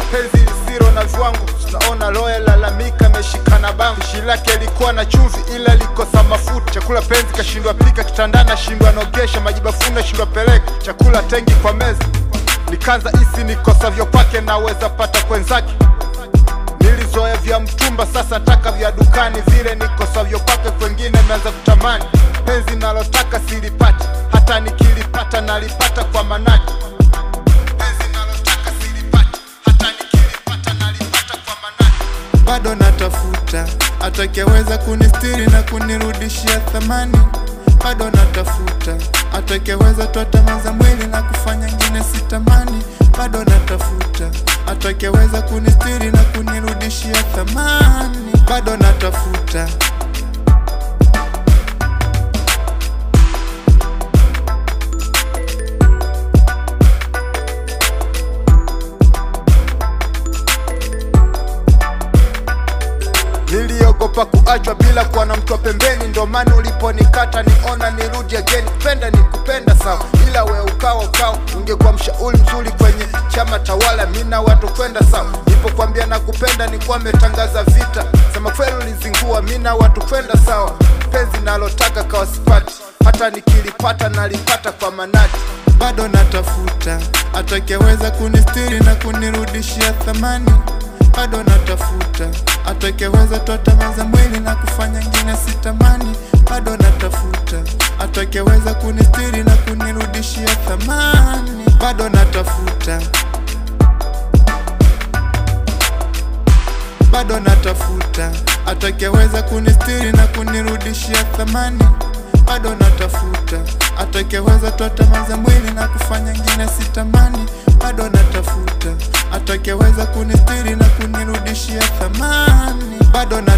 penzi lisilo na viwango tunaona loya lalamika ameshikana bango pishi lake likuwa na chumvi ila likosa mafuta chakula penzi kashindwa pika kitandana ashindwa nogesha maji bafuni ashindwa peleka chakula tengi kwa meza nikanza isi nikosavyo kwake naweza pata kwenzake nilizoea vya mtumba sasa taka vya dukani vile nikosavyo kwake kwengine meanza kutamani penzi nalotaka silipati hata nikilipata nalipata kwa manati penzi nalotaka silipati hata nikilipata nalipata kwa manati bado natafuta atakeweza kunistiri na kunirudishia thamani bado natafuta atakeweza toa tamaa za mwili na kufanya ngine sitamani bado natafuta atakeweza kunistiri na kunirudishia thamani bado natafuta niliogopa kuachwa bila kuwa na mtu wa pembeni ndo maana uliponikata niona nirudi again kupenda ni kupenda sawa ila we ukawa ukawa ungekuwa mshauri mzuri kwenye chama tawala mina watu kwenda sawa nipokwambia na kupenda nikuwa metangaza vita sema kweli ulizingua mina watu kwenda sawa penzi nalotaka kawasipati hata nikilipata nalipata kwa manati bado natafuta atakeweza kunistiri na kunirudishia thamani bado natafuta atakeweza toa tamaa za mwili na kufanya ngine sitamani bado natafuta atakeweza kunistiri na kunirudishia thamani bado natafuta bado natafuta atakeweza kunistiri na kunirudishia thamani bado natafuta atakeweza toa tamaa za mwili na kufanya ngine sitamani bado natafuta atakeweza kunistiri na kunirudishia thamani bado na